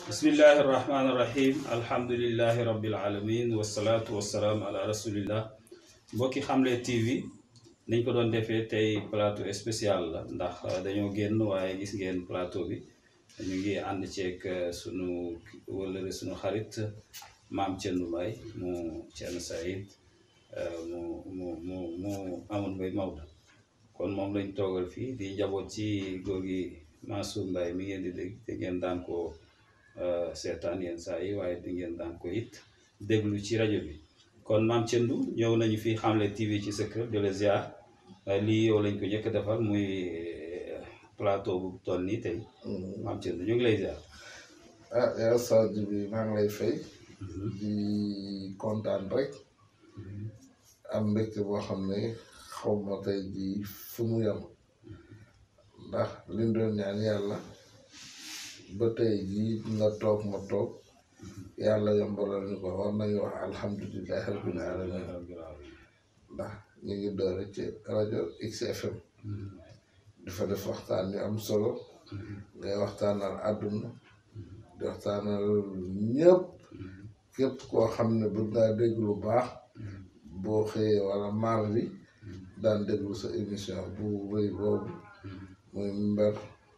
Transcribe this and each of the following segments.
bismillahi irrahmani irrahim alhamdulilahi rabbil alamin wasalaatu wasalaam ala rasulillah mbokki xamle tv niñ ko doon defee tey plateau spécial la ndax dañoo génn waaye gis ngeen plateau bi ñu ngi ànd ceeg sunu wëllëre sunu xarit maam Thierno Mbaye mu Thierno Saïd mu mu mu mu Amadou Mbaye Maodo kon moom lañ toogal fii di njaboot ci góor gi Mansour Mbaye mi ngeen di dégg te ngeen daan ko seetaan yenn saa yi waaye di ngeen daan ko it déglu ci rajo bi kon maam Thierno ñëw nañu fi Xamle TV ci sa kër de la ziar lii yow lañ ko njëkk a defal muy plateau bu toll nii tey maam Thierno ñu ngi lay ziar. ah yaa Sadio bi maa ngi lay fay. di kontaan rek. am mbégte boo xam ne xaw ma tey jii fu mu yem ndax liñ doon ñaan yàlla ba tey jii nga toog ma toog yàlla yombalal ñu ko war nañu wax alhamdulilah rabbil alamin ndax ñu ngi doore ci rajo XFM dafa def waxtaan yu am solo ngay waxtaanal àdduna di waxtaanal ñëpp képp koo xam ne bëgg ngaa dégg lu baax boo xëyee wala mardi daan déglu sa émission bu rëy boobu muy mber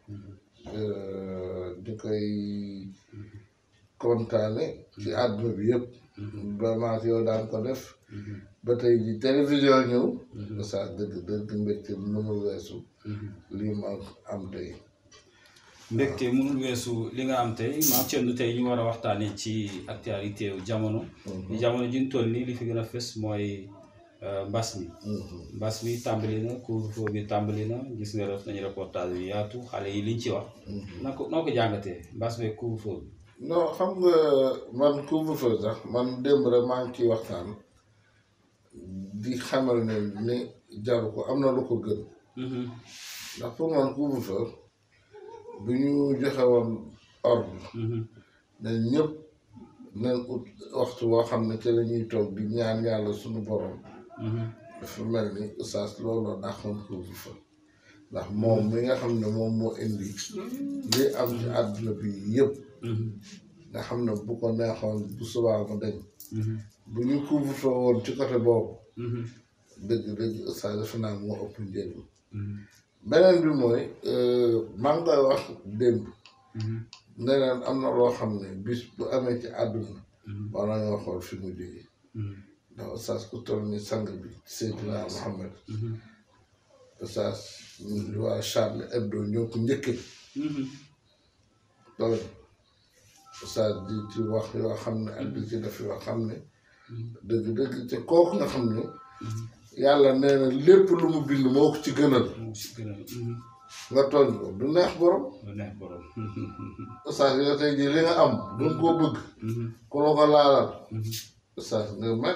di koy kontaane ci àdduna bi yëpp vraiment yow daan ko def ba tey ji télévision ñëw saa dëgg dëgg mbégte mënul weesu lii ma am tey mbégte mënul weesu li nga am tey maam Thierno tey ñu war a waxtaanee ci actualité wu jamono jamono ji ñu toll nii li fi gën a fës mooy mbas mi mbas mi tàmbali na couvre-feu bi tàmbali na gis nga def nañu reportage yu yaatu xale yi liñ ci wax na ko noo ko jàngatee mbas mi couvre-feu bi non xam nga man couvre-feu sax man démb rek maa ngi ciy waxtaan di xamal ne ni jaru ko am na lu ko gën ndax pour man couvre-feu bu ñu joxe woon ordre ne ñëpp nañ ut waxtu woo xam ne ci la ñuy toog di ñaan yàlla suñu borom dafa mel ni oustaz looloo dàqoon couvre-feu ndax moom mi nga xam ne moom moo indi li am ci àdduna bi yëpp nga xam ne bu ko neexoon bu subaa mu dañ bu ñu couvre-feu woon ci côté boobu dëgg dëgg oustaz defe naa moo ëpp njëriñ beneen bi mooy maa ngi koy wax démb ne leen am na loo xam ne bis bu amee ci àdduna war nañoo xool fi mu jógee ndax oustaz ku toll ni sang bi Seydina Mohamed oustaz waa Charlie Hebdo ñoo ko njëkkee loolu oustaz di ci wax yoo xam ne ak di ci def yoo xam ne dëgg dëgg te kooku nga xam ne yàlla nee na lépp lu mu bind moo ko ci gënal nga tooñ ko du neex borom lu neex borom oustaz yow tey jii li nga am du nga koo bëgg ku la ko laalal oustaz nga met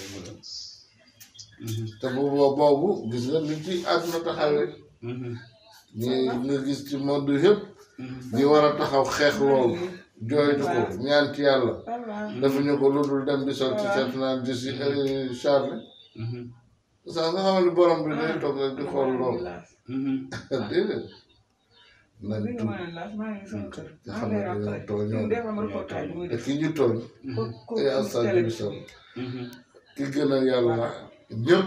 te boobu boobu gis nga ni ci àdduna taxawee ñi nga gis ci monde yëpp ñi war a taxaw xeex loolu jooytu ko ñaan ci yàlla defuñu ko lu dul dem di sol ci seet naan di si charle oustaz nga xamal ni borom bi day toog rek di xool loolu déedéet nañ tuub te xam ne dañoo tooñoon te ki ñu tooñ yaa Sadio Bissou ki gën a yàlla ñëpp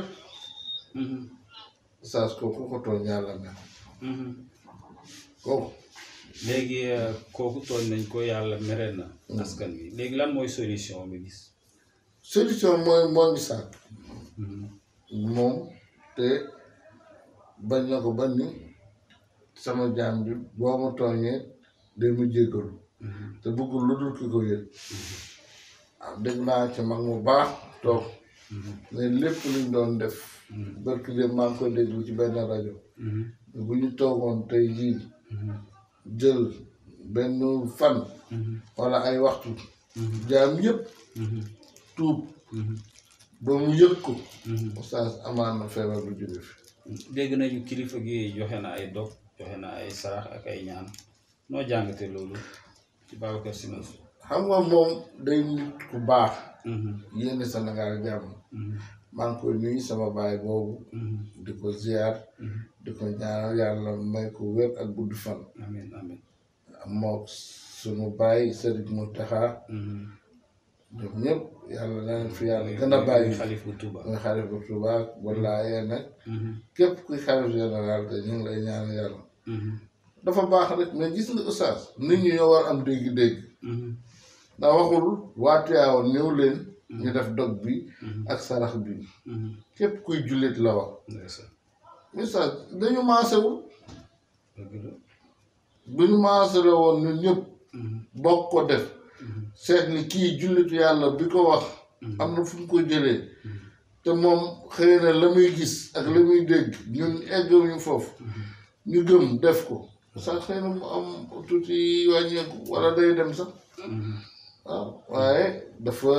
saas kooku ko tooñ yàlla ne kooku léegi kooku tooñ nañ ko yàlla mere na askan wi léegi lan mooy solution bi gis solution mooy moo ngi sàkk moom te bañ na ko bañ ni sama jaam bi boo ma tooñee day mu jéggalu te bëggul lu dul ki ko yëg ah dégg naa ci mag mu baax toog ne lépp luñ doon def barki dem maa ngi koy déglu ci benn rajo bu ñu toogoon tey jii jël benn fan wala ay waxtu jaam yëpp tuub ba mu yëg ko oustaz amaan na feebar bu jóge fi dégg nañu kilifa gi joxe na ay dog joxe na ay sarax ak ay ñaan noo jàngate loolu ci Babacar Sy Mansour xam nga moom day nit ku baax yénn Sénégal jàmm maa ngi koy nuyu sama baay boobu di ko ziar di ko ñaanal yàlla may ko wér ak gudd fan amiin amiin mook sunu baay Serigne Mountakha ñoom ñëpp yàlla na leen fi yàlla gën a bàyyi xalif bu Tuuba muy xalif bu Tuuba wallaaye nag képp kuy xalif général te ñu ngi lay ñaan yàlla dafa baax rek mais gis nga oustaz nit ñi ñoo war am dégg-dégg ndax waxul waa Tiwaawan ñëw leen ñu def dog bi ak sarax bi képp kuy jullit la wax ndeysaan oustaz dañu maasewul dëgg la bu ñu maasale woon ñun ñëpp bokk ko def seet ni kii jullitu yàlla bi ko wax am na fu mu ko jëlee te moom xëy na la muy gis ak la muy dégg ñun eggawuñu foofu ñu gëm def ko sax xëy na mu am tuuti wàññeeku wala day dem sax waaw waaye dafa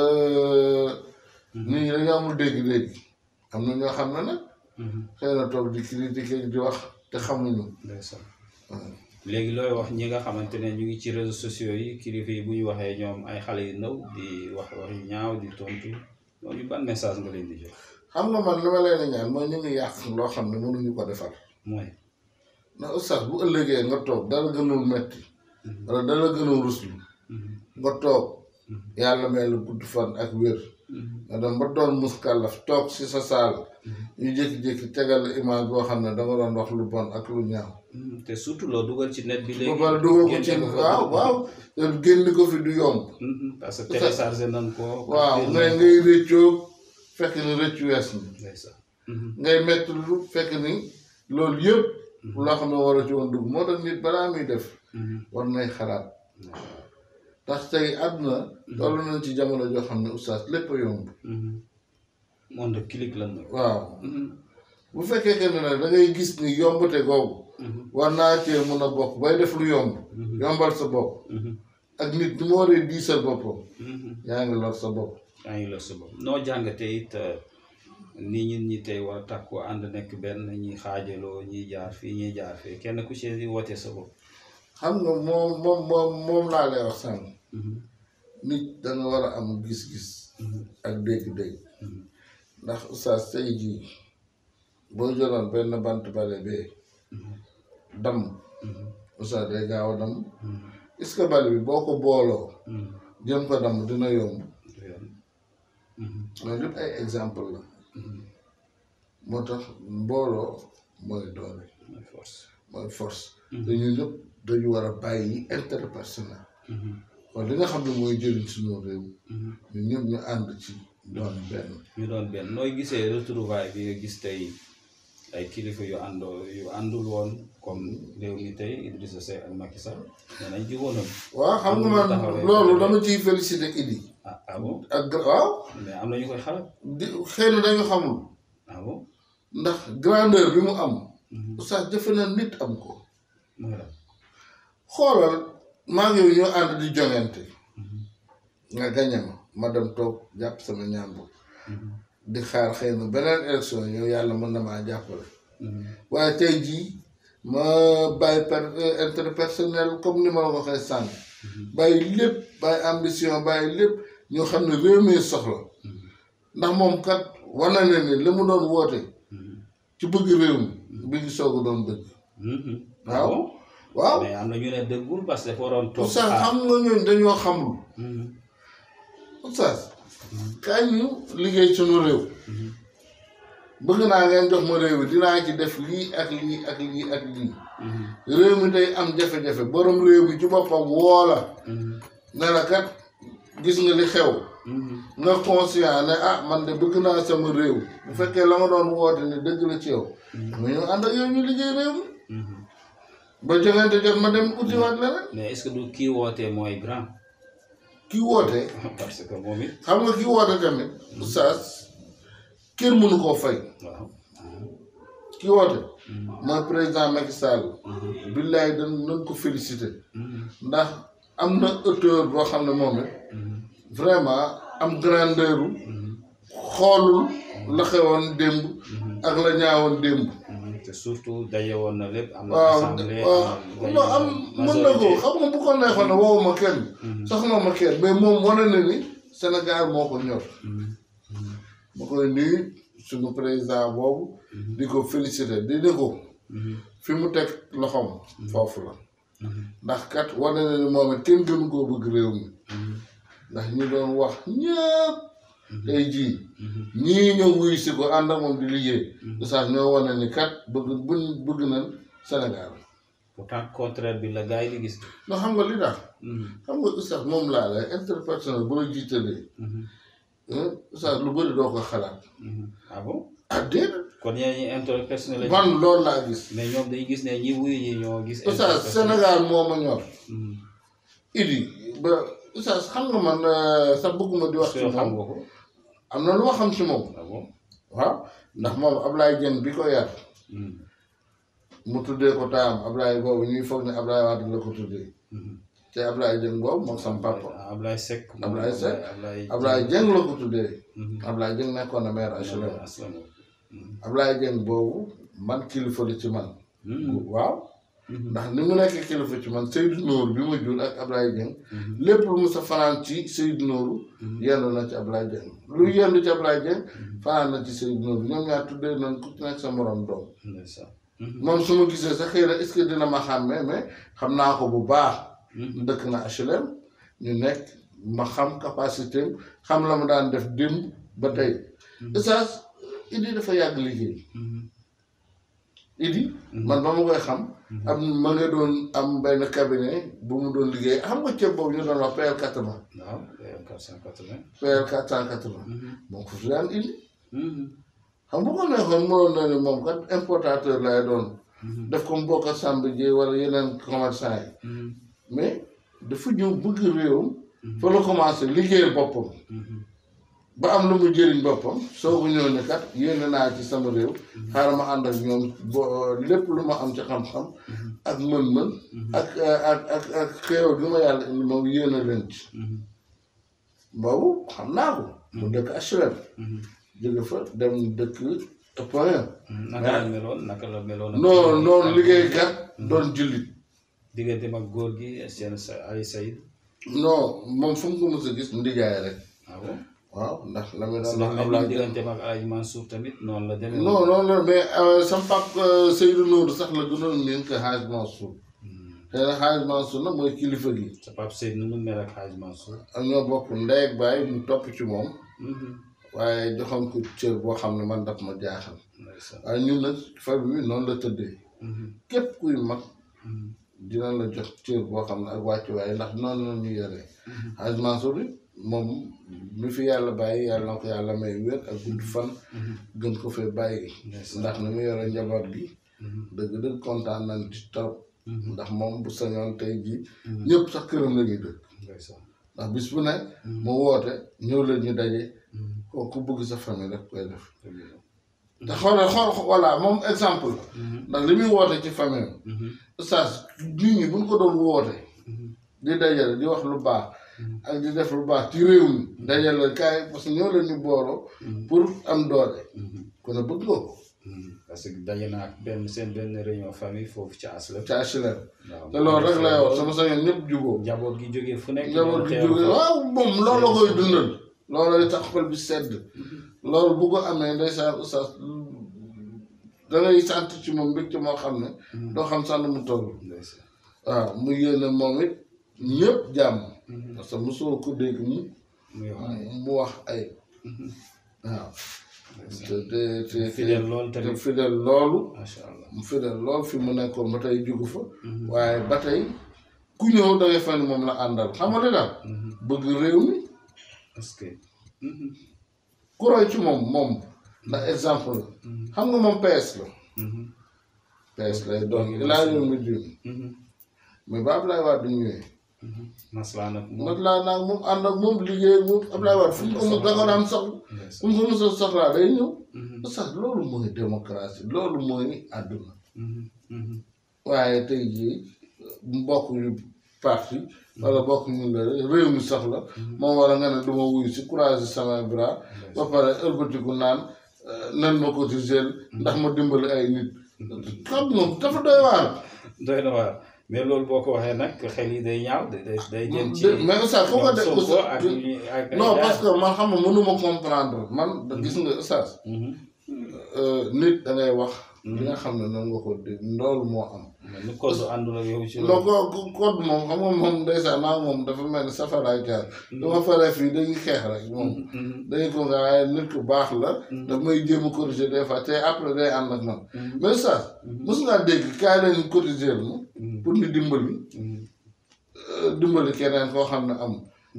nit ñi dañu amul dégg-dégg am na ñoo xam ne nag xëy na toog di critiquer di wax te xamuñu ndeysaan léegi looy wax ñi nga xamante ne ñu ngi ci réseaux sociaux yi kilifa yi bu ñu waxee ñoom ay xale yu ndaw di wax wax yu ñaaw di tontu loolu ban message nga leen di jox xam nga man li ma leen di ñaan mooy ñu ngi yàq loo xam ne mënuñu ko defar mooy ndax oustaz bu ëllëgee nga toog dara gënul metti wala dara gënul ruslu nga toog yàlla may la gudd fan ak wér nga dem ba doon muskàllaf toog si sa saal ñu jékki-jékki tegal la image boo xam ne danga doon wax lu bon ak lu ñaaw te surtout loo dugal ci net bi léegi ba pare dugal ko ci génne ko fa. waaw waaw te génn ko fi du yomb Mhm, parce que téléchargé nañ ko waaw ngay ngay rëccoo fekk ni rëccu wees ni ndeysaan Mhm, ngay metti lu fekk ni loolu yëpp loo xam ne war a ci woon dugg moo tax nit balaa muy def mhm, war nay xalaat ndax tey àdduna toll nañ ci jamono joo xam ne oustaz lépp a yomb mhm. monde clic lan la waaw Mhm, bu fekkee que ne nag da ngay gis ni yombate googu mhm, war naa cee mun a bokk bay def lu yomb Mhm. yombal sa bopp mhm, ak nit ni mu waree diisal boppam mhm. yaa ngi lor sa bopp yaa ngi la sa bopp noo jàngatee it euh, ni ñun ñi tey war a takku ànd nekk benn ñi xaajaloo ñi jaar fii ñi jaar fii kenn ku ci di wote sa bopp xam nga moom moom moom moom laa lay wax sànq Mhm, nit da nga war a am gis-gis mhm, ak dégg-dégg mhm, ndax oustaz tey jii boo jëloon benn bant bale bee mhm, damm mhm, oustaz day gaaw a damm mhm, est-ce que bale bi boo ko booloo mhm. jëm ko damm dina yomb Du yoon. Mhm, loolu lépp ay exemple la mhm. moo tax mbooloo mooy doole mooy force mooy force Mhm. te ñun ñëpp dañu war a bàyyi intérêt personnel Mhm, kon li nga xam ne mooy jëriñ suñu réew mhm. ñun ñëpp ñu ànd ci doon benn ñu doon benn nooy gisee retrouvaille bi nga gis tey ay kilifa yu àndoo yu àndul woon comme réew mi tey Idrissa Seck ak Macky Sall nee nañ jiwoonam waaw xam nga man taxawee loolu côté dama ciy félicité Idi ah ah bon ak gra- waaw mais am na ñu koy xalaat di xëy na dañu xamul ah bon ndax grandeur bi mu am Mhm. oustaz jafe na nit am ko mooy lan xoolal maa ngi yow ñoo ànd di joŋante Mhm, nga gañe ma ma dem toog jàpp sama ñàmbur mhm, di xaar xëy na beneen élection yow yàlla mën na maa jàppale mhm, waaye tey jii ma bàyyi per intérêt personnel comme ni ma la ko waxee sànq bàyyi lépp bàyyi ambition bàyyi lépp ñoo xam ne réew mi soxla mhm, ndax moom kat wane na ni li mu doon woote mhm, ci bëgg réew mi bi ngi soog a doon bëgg mhm. waaw. Ah bon? waaw mais am na ñu ne dëggul parce que dafa waroon toog oustaz xaar. xam nga ñooñ dañoo xamul Mhm, oustaz kaay ñu liggéey sunu réew mhm, bëgg naa ngeen jox ma réew mi dinaa ci def lii ak lii ak lii ak lii mhm, réew mi day am jafe-jafe borom réew mi ci boppam woola mhm, ne la kat gis nga li xew mhm, nga conscient ne ah man de bëgg naa sama réew bu fekkee la nga doon woote ne dëgg la ci yow mais ñu ànd ak yow ñu liggéey réew mi mhm. ba joŋante jot ma dem utiwaat leneen mais est-ce que du kii wootee mooy grand kii woote parce que moom it xam nga kii woote tamit oustaz kenn mënu koo fay waaw kii woote Mhm, mooy président Macky Sall mhm, billaay dañ nañ ko félicité mhm, ndax am na auteur boo xam ne moom it mhm, vraiment am grandeur mhm, xoolul la xewoon démb mhm, ak la ñaawoon démb mhm. te surtout daje woon na lépp am na waaw assemblée waaw am non am mën na ko xam nga bu ko neexoon ne woowu ma kenn Mhm, soxla ma kenn mais moom wane na ni Sénégal moo ko ñor mhm, mhm, ma koy nuyu suñu président boobu Mhm. di ko félicité di ni ko mhm, fi mu teg loxoom foofu la ndax kat wane na ni moom it kenn gënu koo bëgg réew mi ndax ñi doon wax ñëpp tey jii ñii ñëw wuyu si ko ànd ak moom di liggéey oustaz ñoo wane ni kat bëgg buñ bëgg nañ Sénégal pourtant contraire bi la gars yi di gis. ndax xam nga li tax xam nga oustaz moom laa la interpersonnel boo jiitalee oustaz lu bëri doo ko xalaat ah bon ah déedéet kon ñeneen ñi interpersonnel lañ. man loolu laa gis mais ñoom dañuy gis ne ñi wuyu ñi ñoo gis. oustaz Sénégal moo ma ñor Mhm. idi ba oustaz xam nga man sax bëgguma di wax ci Soo xam moom nga ko. am na lu ma xam ci moom ah bon. waaw ndax moom Ablaye Dieng bi ko yar Mhm. mu tuddee ko taam Ablaye boobu ñuy foog ne Ablaye Wade la ko tuddee Mhm. te Ablaye Dieng boobu moom sam papa ah Ablaye Seck. Ablaye Seck. Ablaye Ablaye Dieng la ko tuddee Mhm. Ablaye Dieng nekkoon na maire HLM Aslam. Mhm. Ablaye Dieng boobu man kilifa la ci man Mhm. waaw Mhm. ndax ni mu nekk kilifa ci man Seydou Nour bi ma jur ak Ablaye Dieng Mhm. lépp lu mu sa fanaan ci Seydou Nour Mhm. yendu na ci Ablaye Dieng lu yendu ci Ablaye Dieng fanaan na ci Seydou Nour ñoom ñaar tuddee nañ ku ci nekk sa morom doom Ndeysaan. Mhm. moom su ma gisee sax xëy na est-ce que dina ma xàmmee mais xam naa ko bu baax Mhm. dëkk na HLM ñu nekk ma xam capacité am xam la mu daan def démb ba tey Oustaz Idi dafa yàgg liggéey Mhm. Idi man ba ma koy xam am ma nga doon am benn cabinet bu mu doon liggéey xam nga ceeb boobu ñu doon wax PL 80 waaw quatre cent quatre-vingt. PL 480 Mhm. moo ko fi daan indi Mhm. xam bu ko neexoon mënoon na ni moom kat importateur lay doon Mhm. def comme bokk Samb Dieng wala yeneen commerçant yi Mhm. mais dafa ñëw bëgg réewam fa la commencé liggéeyal boppam Mhm. ba am lu mu jëriñ boppam soo ko ñëw ne kat yéene naa ci sama réew xaaral ma ànd ak ñoom bo lépp lu ma am ci xam-xam ak mën-mën ak ak ak ak xéewal bi ma yàlla indi moom yéene leen ci Mhm. boobu xam naa ko mu dëkk HLM Mhm. jóge fa dem dëkk Point naka la meloon naka la meloon. ak- non noonu liggéeykat doon jullit digganteem ak góor gi seen sa Ali Saïd. non moom fu mu ko mës a gis mu ndijaay rek ah bon. waaw ndax la muy ndax daan wax même Ablaye digganteem ak Alaaji Mansour tamit noonu la demee. non non non mais euh, sama pap euh, Seydou Nourou sax la gënoon miin que Hadj Mansour te nag Hadj Mansour nag mooy kilifa gi sa pap Seyd nu mu mel ak Hadj Mansour. ak ñoo bokk ndey ak baay mu topp ci moom Mhm. waaye joxoon ko cër boo xam ne man daf ma jaaxal ndeysaan. waaye ñun nag famille bi noonu la tëddee Mhm. képp kuy mag Mhm. dina la jox cër boo xam ne ak wàccuwaay ndax noonu la ñu yoree Hadj Mansour bi moom mi fi yàlla bàyyi yàlla na ko yàlla may wér ak gudd fan Mhm. gën ko fee bàyyi ndeysaan. ndax ni mu yore njaboot gi Mhm. dëgg-dëgg kontaan nañ ci trop Mhm. ndax moom bu sañoon tey jii Mhm. ñëpp sax këram la ñuy dëkk ndeysaan. ndax bis bu ne Mhm. mu woote ñëw leen ñu daje Mhm. kooku bëgg sa famille rek koy def dëgg la. te xoolal xool voilà moom exemple la Mhm. ndax li muy woote ci famille Mhm. oustaz nit ñi buñ ko doon woote Mhm. di dajale di wax lu baax ak di def lu baax ci réew mi dajale kaay parce que ñoo leen ñu booloo pour am doole Mhm. kon a bëgg nga ko Mhm. parce que daje naa ak benn seen benn réunion famille foofu ci Aslem. ci HLM waaw te loolu rek lay wax sama sañoon ñëpp juboo njaboot gi jógee fu nekk. njaboot gi ñëw teew jóge fa. waaw moom loolu la koy dundal loolu tax xol bi sedd loolu bu ko amee ndeysaan oustaz da ngay sant ci moom mbégte moo xam ne doo xam sax nu mu toll ndeysaan. waaw mu yéene moom it ñëpp jàmm Mhm. parce que mosoo ko dégg mu muy wax ay. mu wax ay waaw te te te fidèle loolu te tamit. fidèle loolu macha allah. mu fidèle loolu fi mu nekkoon ba tey jugu fa waaye ba tey ku ñëw da ngay fan moom la àndal xam nga li daal Mhm. bëgg réew mi parce que. Mhm. ku roy ci moom moom ndax exemple la xam nga moom PS la Mhm. PS lay doon ilaa yow mi diin Mhm. mais ba Ablaye Wade ñëwee Mhm. maslaa nag moom. nag laa naag moom ànd ak moom liggéey ak moom Ablaye Wade fu mu ko mos da ko daan soxla fu mu ko mos a soxlaa day ñëw Mhm. sax loolu mooy démocratie loolu mooy àdduna Mhm. Mhm. waaye tey jii mbokk yu parti wala bokk ñu la réew mi soxla moom war a nga ne du ma wuyu si courage sama bras ba pare ëlbatiku naan euh, nan ma ko ci gel ndax ma dimbali ay nit xam moom dafa doy waar doy na waar mais loolu boo ko waxee nag xel yi day ñaaw day day day jëm ci. De- mais Oustaz foo ko def Sonko Oustaz ak ñi- ak non ay parce que man xam nga mënuma comprendre man da gis nga Oustaz Mhm. euh, nit da ngay wax li nga xam ne noonu nga ko dégg loolu moo am mais ni code àndul ak yow ci non ko ko- code moom xam nga moom ndeysaan maa moom dafa mel ni safaraay jaar dama faree fii dañuy xeex rek moom dañuy ko nga waaye nit ku baax la daf may jéem a corriger des fois te après day ànd ak man mais ça mos ngaa dégg kaay leen corriger ma pour ñu dimbali euh, dimbali keneen koo xam ne am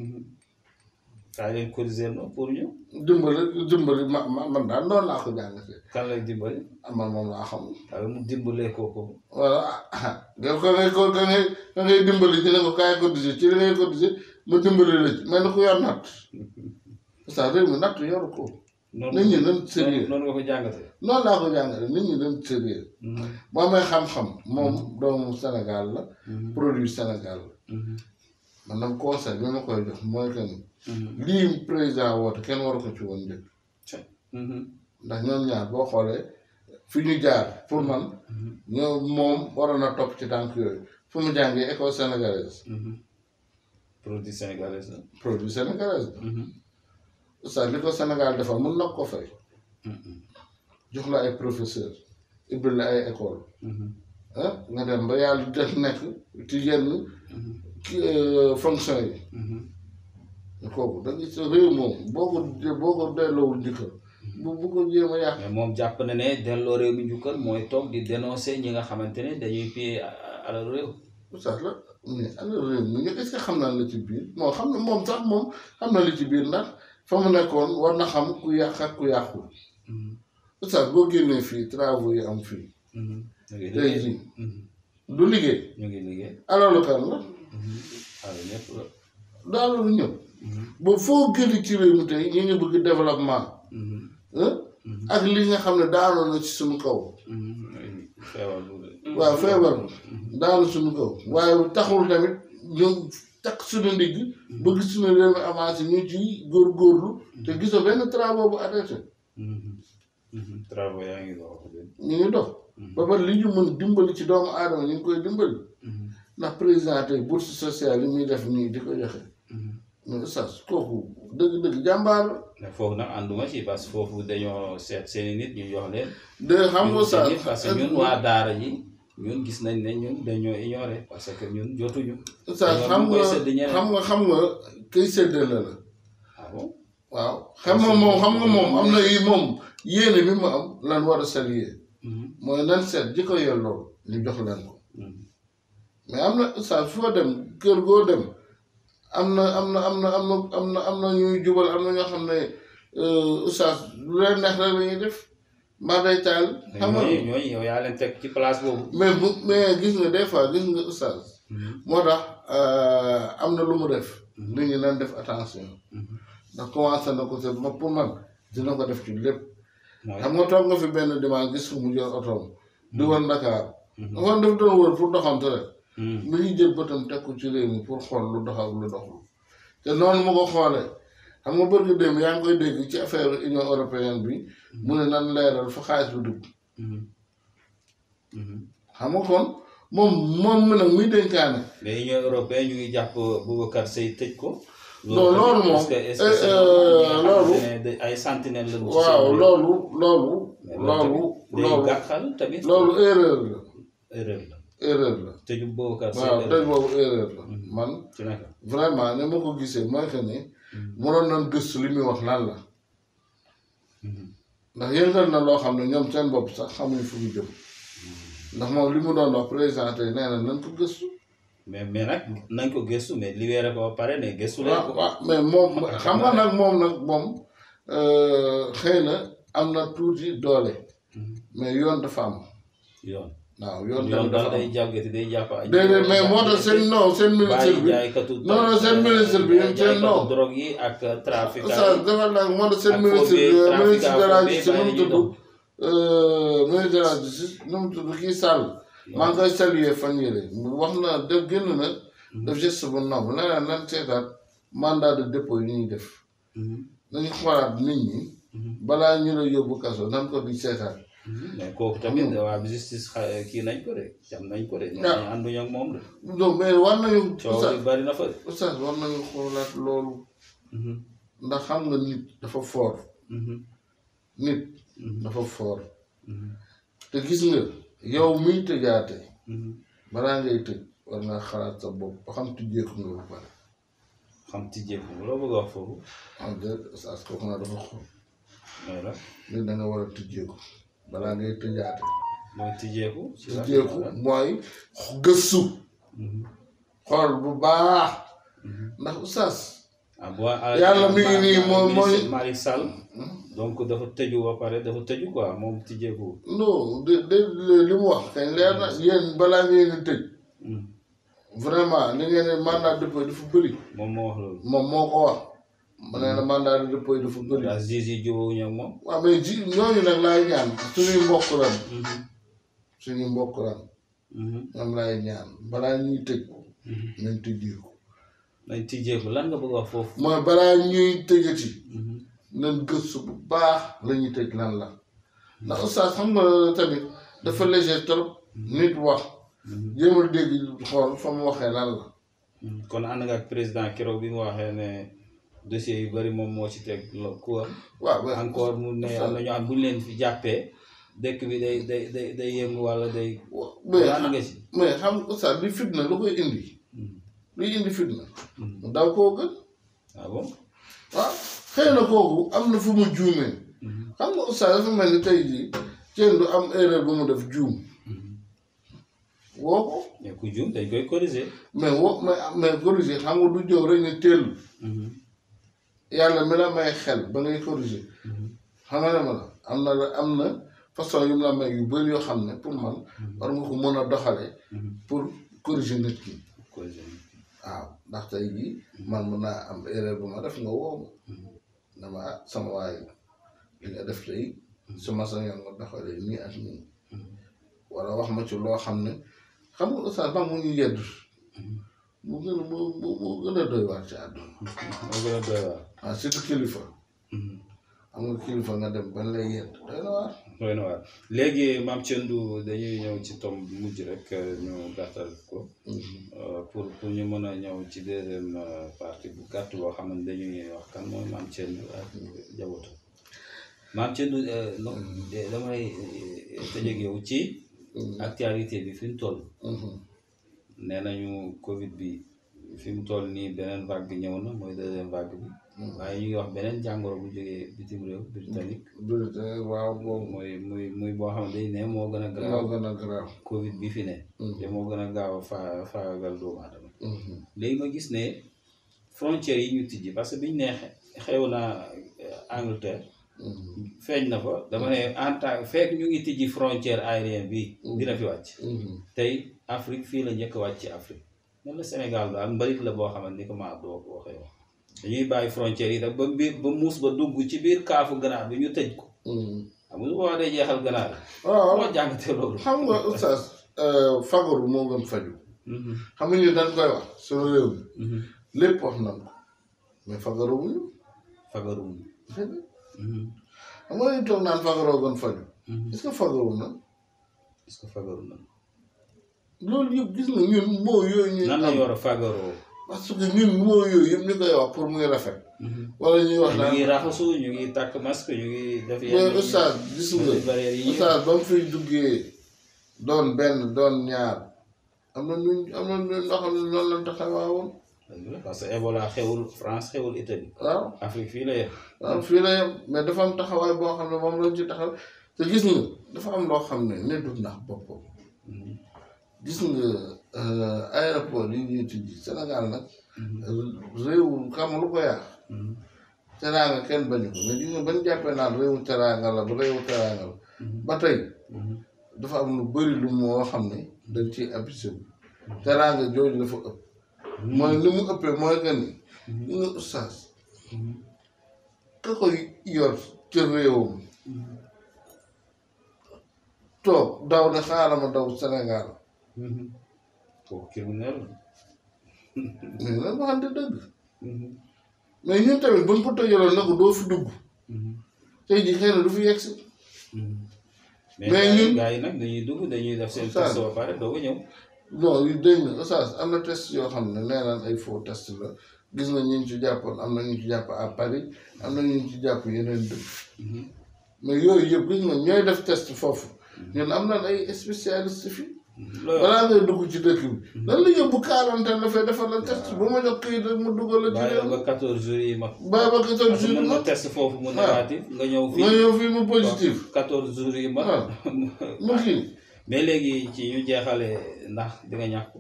kaa leen cotiser no pour ñu dimbali dimbali ma ma man daal noonu laa ko jàngatee kan lay dimbali man moom laa xam waaye mu dimbalee kooku voilà ah nga ko ngay ko ka ngay ka ngay dimbali ci ne ko kaay cotiser ci li ngay cotiser ma dimbali la ci mel ni ku yor natt parce que réew mi natt yoru ko noonu nit ñi dañ sérieux noonu nga ko jàngate noonu laa ko jàngale nit ñi dañ sérieux boo amee xam-xam moom doomu Sénégal la produit Sénégal la man nag conseil bi ma koy jox mooy que ni lii président woote kenn waru ko ci woon njëkk ndax ñoom ñaar boo xoolee fi ñu jaar pour man ñoo moom waroon na topp ci tànk yooyu fu mu jàngee école sénégalaise produit sénégalais la produit sénégalaise la ça li ko Sénégal defal mun nag ko fay jox la ay professeur ubbil la ay école ah nga dem ba yàlla def nekk ci yenn ki fonction yi kooku da gis réew moom boo ko boo ko delloowul njëkkal bu bu ko jéem a yàq mais moom jàpp na ne delloo réew mi njukkal mooy toog di dénoncer ñi nga xamante ne dañuy piller alal réew sax la mais ana réew mi nga est-ce que xam naa la ci biir moo xam ne moom sax moom xam na li ci biir ndax fa mu nekkoon war na xam ku yàq ak ku yàqul sax boo génnee fii travaux yi am fii ñu ngi tey liggéey jii du liggéey ñu ngi liggéey alalu kan la alal ñëpp la daal lu ñëw ba foo gëli ci réew mi tey ñu ngi bëgg développement ah ak li nga xam ne daanoon na ci suñu kaw feebar bu waaw feebar daanu suñu kaw waaye taxul tamit ñu takk suñu ndigg bëgg suñu réew mi avancé ñu ci góorgóorlu te gisoo benn travaux bu arrêté travaux yaa ngi dox ñu ngi dox ba pare li ñu mën dimbali ci doomu aadama ñu ngi koy dimbali ndax président tey bourse sociale yi muy def nii di ko joxe mais sas kooku dëgg-dëgg jàmbaar la mais foofu nag ànduma ci parce que foofu dañoo seet seeni nit ñu jox leen de xam nga ñun sas seen nit parce que ñun waa daara ji ñun gis nañ ne ñun dañoo ignoré parce que ñun jotuñu sas xam koy nga sédd ñeneen. xam nga xam nga kay séddale la ah bon waaw xam nga moom xam nga moom am na yi moom yéene bi mu am lan war a saluer mooy nan seet ji ko yelloo ñu jox leen ko mais am na saa foo dem kër goo dem am na am na am na am na am na am na ñuy jubal am na ñoo xam ne oustaz lu leen neex rek la ñuy def mbaa day taal xam nga ñooñu ñooñu yow yaa leen teg ci place boobu mais bu mais gis nga des fois gis nga oustaz moo tax am na lu mu def nit ñi nan def attention ndax commencé na ko te ma pour man dina ko def ci lépp mooy xam nga toog nga fi benn dimanche gis ko mu jël otoom di wër Dakar man daf doon wër pour doxante rek mi ngi jël bëtam teg ko ci réew mi pour xool lu dox ak lu doxul te noonu mu ko xoolee xam nga bërgi démb yaa ngi koy dégg ci affaire union européenne bi mu ne nan leeral fa xaalis bi dugg xam nga kon moom moom mi nag muy dénkaane mais union européenne ñu ngi jàpp Boubacar Seye tëj ko Non, loolu moom, est-ce que est-ce eh, que c'est euh, ñi nga xamante loolu- ne da- ay sentinelle la ci waaw seen réew. loolu loolu Mais loolu tamit day loolu gàkkal tamit loolu erreur la erreur la erreur la tëju Boubacar Seye waaw tey erreur boobu erreur la man ci naka vraiment ne ma ko gisee mooy que ni mënoon nañ gëstu li muy wax lan la ndax yëngal na loo xam ne ñoom seen bopp sax xamuñ fu mu jëm ndax moom li mu doon wax président tey nee na nañ ko gëstu mais mais nag nañ ko gëstu mais libéré ko ba pare ne gëstu leen waaw ko waaw mais moom xam nga nag moom nag moom euh, xëy na am na tuuti doole mais yoon dafa am yoon waaw yoon yoon tamit daal dafa day am jàggati day jàpp ay déedéet mais moo tax seen non seen ministre bàyyi bi jaaykatu non non seen ministre bi seen jaaykatu non drogue yi ak trafic ça dafa nag moo tax seen ak ministre bi faux billets, ministre de la trafic justice nu mu bàyyi tudd euh, ministre de la justice nu mu tudd kii Sall maa ngi koy saluer fan yële wax na def génn na def geste bu noble nee na nan seetaat mandat de dépôt yi ñuy def nañu xoolaat nit ñi balaa ñu la yóbbu kaso nan ko di seetaat mais kooku tamit waa justice xa- kii nañ ko de jam nañ ko de ñoom Ah. ñu ànduñu ak moom de donc mais war nañu coow oustaz li bari na fa de oustaz war nañu xoolaat loolu ndax xam nga nit dafa fort nit dafa fort te gis nga yow miy tëjaate Mhm. balaa ngay tëj war nga xalaat sa bopp ba xam tijjeeku nga ba pare xam tijjeeku loo bëgg a wax foofu en fait oustaz kooku naa dafa xool mooy la nit da nga war a tijjeeku balaa ngay tëjaate mooy tijjeeku ci la tijjeeku mooy gëstu Mhm. xool bu baax Mhm. ndax oustaz ah bu waa Yàlla mi ngi nii moom mooy- Malick Sall donc dafa tëju ba pare dafa tëju quoi moom tijjeeku non de de li mu wax kañ leer na yéen balaa ngeen di tëj Mhm. vraiment li ngeen ne mandat de dépôt dafa bëri moom moo wax loolu moom moo ko wax ma nee na mandat de dépôt dafa bëri waa juge yi jubóowuñu ak moom waaw mais ji ñooñu nag laay ñaan suñuy mbokk lan Mhm. suñuy mbokk lan Mhm. ñoom laay ñaan balaa ñuy tëj Mhm. nañ tëjeeku nañ tijjeeku lan nga bëgg a wax foofu mooy balaa ñuy tëjati Mhm. nañ gëstu bu baax la ñuy tëj lan la ndax oustaz xam nga tamit dafa léger trop nit wax Mhm. jéemal dégg xool fa mu waxee lan la Mhm. kon ànd nga ak président keroog bi mu waxee ne dossier yu bari moom moo ci teg lo ku am waaw mais encore mu ne am na ñoo xam bu ñu leen fi jàppee dëkk bi day day day day yëngu wala day mais ànd nga ci mais xam nga oustaz li fitna lu koy indi Mhm. luy indi fitna Mhm. mu daw koo gën ah bon waaw xëy na kooku am na fu mu juumee Mhm. xam nga oustaz dafa mel ni tey jii kenn du am erreur bu mu def juum Mhm. woo ko mais ku juum dañ koy corriger mais wo mais mais corriger xam nga du jóg rek ne teel Mhm. yàlla mi la may xel ba ngay corriger Mhm. xam nga ne ma la am na la am na façon yu mu la may yu bëri yoo xam ne pour man war nga ko mën a doxalee Mhm. pour corriger nit ki corriger waaw ndax tey jii man mën naa am erreur bu ma def nga woo ma Mhm. dama ah sama waay li nga def tey su ma sañoon nga doxalee nii ak nii Mhm. wala wax ma ci loo xam ne xam nga oustaz ba mu ñu yedd Mhm. mu gën a mu mu mu gën a doy waar ci àdduna moo gën a doy waar ah surtout kilifa Mhm. am nga kilifa nga dem ban lay yedd doy na waar doy na waar léegi maam Thiendou dañuy ñëw ci tomb bu mujj rek ñu gàttal ko Euh, pour pour ñu mën a ñëw ci deuxième euh, partie bu gàtt boo xam ne dañuy wax kan mooy maam Thiendou ak njabootu maam Thiendou euh, no de- damay euh, tëjëg yow ci actualité bi fi mu toll nee nañu Covid bi fi mu toll nii beneen vague ñëw na mooy deuxième vague bi waaye ñu ngi wax beneen jàngoro bu jógee bitim réew britannique bulletin waaw boobu mooy muy muy boo xam ne dañ ne moo gën a moo garaaw gën a garaaw Covid bi fi ne te moo gën a gaaw a faa faagagal doomu aadama léegi ma gis ne frontières yi ñu tijji parce que biñ ne xe- xew na euh, Angleterre feeñ na fa dama ne en tant fekk ñu ngi tijji frontière aérienne bi dina fi wàcc tey Afrique fii la njëkk a wàcc ci Afrique man la Sénégal daal mbalit la boo xamante ni ko maa doo ko waxee wax dañuy bàyyi frontières yi rek ba biir ba muus ba dugg ci biir kaafu ganaar bi ñu tëj ko xam nga su boobaa day jeexal ganaar bi waaw moo jàngatee loolu xam nga oustaz fagaru moo gën faju Mhm, xam nga ñu dañ koy wax suñu réew mi mhm. lépp wax nañ ko mais fagaru wuñu fagarum Mhm, xam nga ñu toog naan fagaroo gën faju mhm. est-ce que fagaru na est-ce que fagaru na loolu yëpp gis nga ñun moo yooyu ñuy nan am lañu war a fagaroo parce que ñun moo yooyu yëpp ñu koy wax pour muy rafet Mhm. wala ñuy wax ñu naan ngi raxasu ñu ngi takk masque ñu ngi def mais oustaz gis nga mesures barrières yi ñuy oustaz ba mu fiy duggee doon benn doon ñaar am na ñu am na ñu loo xam ne noonu lañ taxawaawoon parce que Ebola xewul France xewul Italie waaw Afrique fii la yem waaw fii la yem mais dafa am taxawaay boo xam ne moom lañ ci taxaw te gis nga dafa am loo xam ne ne du ndax boppam Mhm, gis nga euh, aéroport yi ñuy tijji Sénégal nag mhm, réewu xam lu ko yàq mhm, teraanga kenn bañu ko mais gis nga bañ jàppee naan réewu teraanga la ba réewu teraanga la mhm, ba tey mhm. dafa am lu bëri lu moo xam ne dañ ciy abusé wu teraanga jooju dafa ëpp mooy li mu ëppee mooy que ni li nga ustaas Mhm, ka koy yor ca réewam mhm, toog daw ne xaaral ma daw Sénégal mhm. kooku criminel la. mais nag waxante dëgg Mhm, mais ñun tamit buñ ko tëjaloon na ko doo fi dugg mhm, tey jii xëy na du fi yegg si mhm. Mais mais ñun- gars yi nag dañuy dugg dañuy def seen Ça- test ba pare doo ko ñëw non yu dégg nga ustaas am na test yoo xam ne nee naan ay faux test la gis nga ñu ci jàppoon am na ñu ci jàpp à Paris am na ñu ci jàpp yeneen dëkk Mhm, mais yooyu yëpp gis nga ñooy def test foofu ñun am nañ ay spécialiste fi loolu balaa ngay dugg ci dëkk bi lan la yóbbu quarantaine la fay defal la test bu ma jox këyit rek mu dugal la ci bàyyi la réew ba 14 jours yi mag bàyyi ba quatorze parce que jours mën nga ma test foofu mu négatif nga ñëw nga fii ñëw fii mu positif 14 jours yi mag waaw mu kii mais léegi ci ñu jeexale ndax di nga ñàkk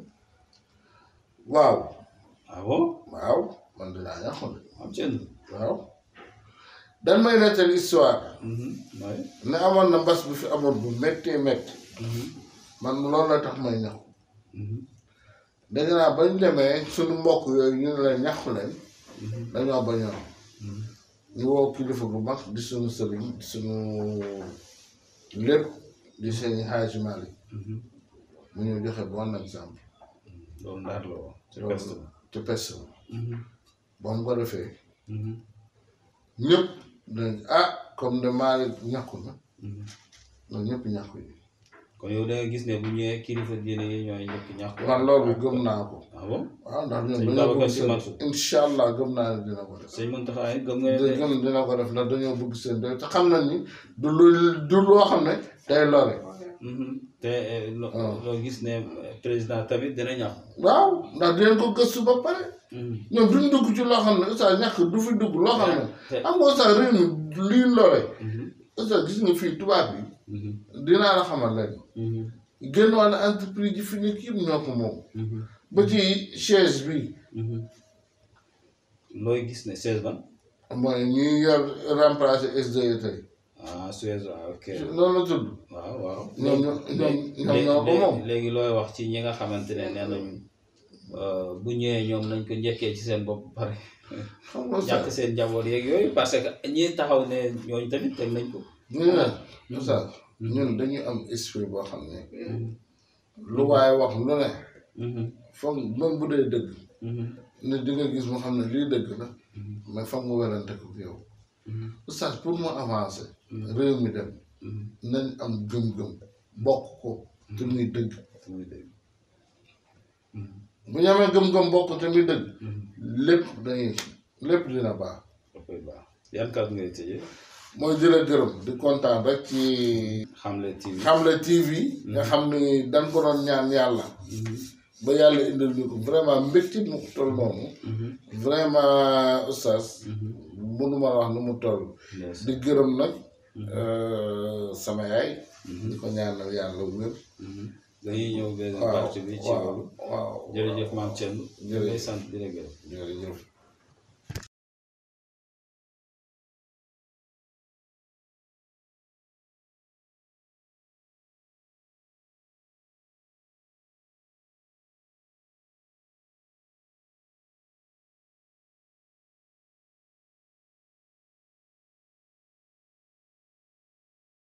waaw ah bon waaw man dinaa ñàkk de am seen waaw dan may nettali histoire waaye ne amoon na mbas bu fi amoon bu méttee métti man loolu la tax may ñàkk dégg naa bañ demee suñu mbokk yooyu ñu ne la ñàkku leen dañoo bañoon ñu woo kilifa bu mag di suñu sëriñ di suñu lépp di seen Haaji Malick mu ñu joxe bon exemple loolu ndaar la woon ci loolu peste te peste la bi ba mu ko defee ñëpp dañ ah comme de Malick ñàkku na ñoom ñëpp ñàkku yi kon yow da nga gis ne bu ñëwee kilifa diine yi ñooy ñëpp ñàkk man loolu gëm naa ko ah bon waaw ndax ñoom Sëñ dañoo Babacar bëgg Sy seen Mansour. incha allah gëm naa ne dina ko def sëñ Mountakha it gëm nga da ne gëm dina ko def ndax dañoo bëgg seen doy te xam nañ ni du lu du loo xam ne day lore Mhm. te eh, lo- waaw. loo gis ne eh, président tamit dina ñàkk waaw ndax dinañ ko gëstu ba pare ñoom duñ dugg ci loo xam ne oustaz ñàkk du fi dugg loo xam ne te- am nga oustaz réew mi lii lore Mhm. oustaz gis nga fii tubaab bi Mhm. dinaa la xamal leen Mhm. génn wàllu entreprise yi fi nekk yëpp ñoo ko moom Mhm. ba ci chaise bi Mhm. looy gis ne seize ban mooy ñuy yor remplacer SDE tey ah Suez waaw ok noonu la tudd waaw waaw ñoom ñoo ñoom ñoom ñoo ko léegi moom léegi looy wax ci ñi nga xamante ne nee nañu euh, bu ñëwee ñoom nañ ko njëkkee ci seen bopp ba pare xam nga ñàkk oustaz seen njaboot yeeg yooyu parce que ñi taxaw ne ñooñu tamit teg nañ ko ñu ne oustaz ñun dañuy am esprit boo xam ne lu waaye wax lu ne Mhm. foog même bu dee dëgg Mhm. ne di nga gis mu xam ne lii dëgg la mais foog mu werante ko yow Mhm. oustaz pour mu avancer réew mi dem Mhm. nañ am gëm-gëm bokk ko te muy dëgg muy dëgg. bu ñu amee gëm-gëm bokk te muy dëgg Mhm. lépp dañuy lépp dina baax dafay baax yan kàddu ngay tëjee mooy jële gërëm di kontaan rek ci Xamle TV Xamle TV nga xam ni dañ ko doon ñaan yàlla ba yàlla indil ñu ko vraiment mbégte mu ko toll noonu Mhm. vraiment oustaz Mhm. mënuma wax nu mu toll Yes. di gërëm nag euh, sama yaay Mhm. di ko ñaanal yàlla wér Mhm. dañuy ñëw benn waaw partie bi ci waaw loolu waaw jërëjëf maam Thierno ñu Jërëjëf. lay sant di la gërëm jërëjëf